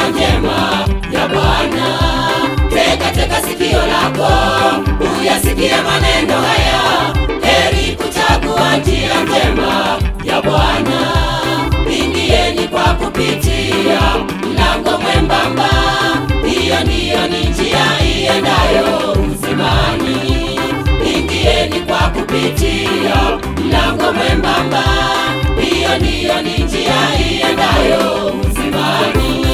njia njema ya Bwana. Tega tega sikio lako uyasikie maneno haya, heri kuchagua njia njema ya Bwana. Ingieni kwa kupitia mlango mwembamba, hiyo ndiyo ni njia iendayo uzimani. Ingieni kwa kupitia mlango mwembamba, hiyo ndiyo ni njia iendayo uzimani.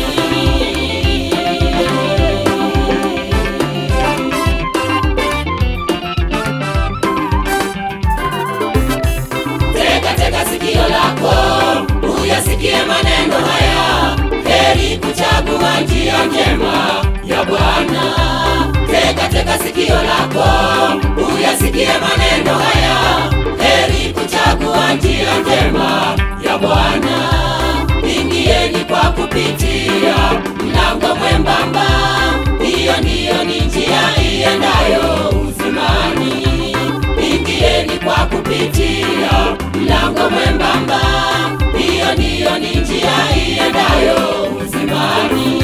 Tega tega sikio lako uyasikie maneno haya, heri kuchagua njia njema ya Bwana. Tega tega sikio lako uyasikie maneno haya, heri kuchagua njia njema ya Bwana. Ingieni kwa kupitia mlango mwembamba, hiyo ndiyo ni njia iendayo uzimani. Ingieni kwa kupitia mlango mwembamba, hiyo ndiyo ni njia iendayo uzimani.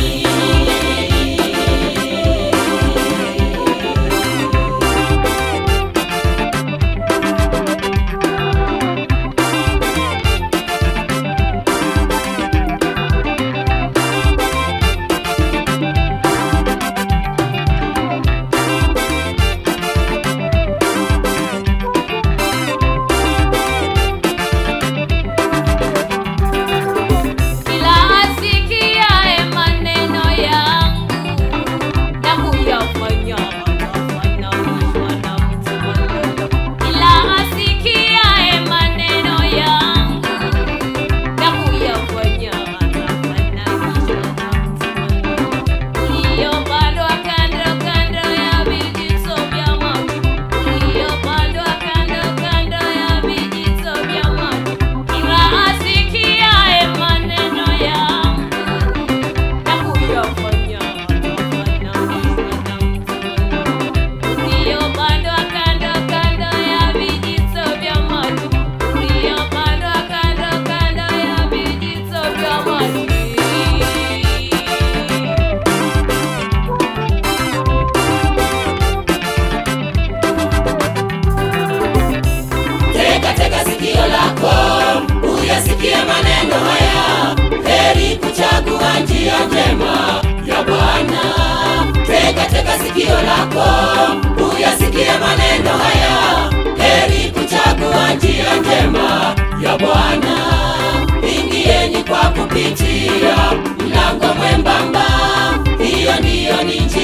Kila asikiaye maneno yangu na kuyafanya atafananishwa na mtu mwema. Kila asikiaye maneno yangu na kuyafanya atafananishwa na mtu mwema. Uliyopandwa kando kando ya vijito vya maji, uliyopandwa kando kando ya vijito vya maji. Kila asikiaye maneno yangu na kuyafanya atafananishwa na mtu mwema. Uliyopandwa kando kando ya vijito vya maji, uliyopandwa kando kando ya vijito vya maji. Tega tega sikio lako uyasikie maneno haya, heri kuchagua njia njema ya Bwana. Tega tega sikio lako uyasikie maneno haya, heri kuchagua njia njema ya Bwana. Ingieni kwa kupitia mlango mwembamba, hiyo ndiyo ni njia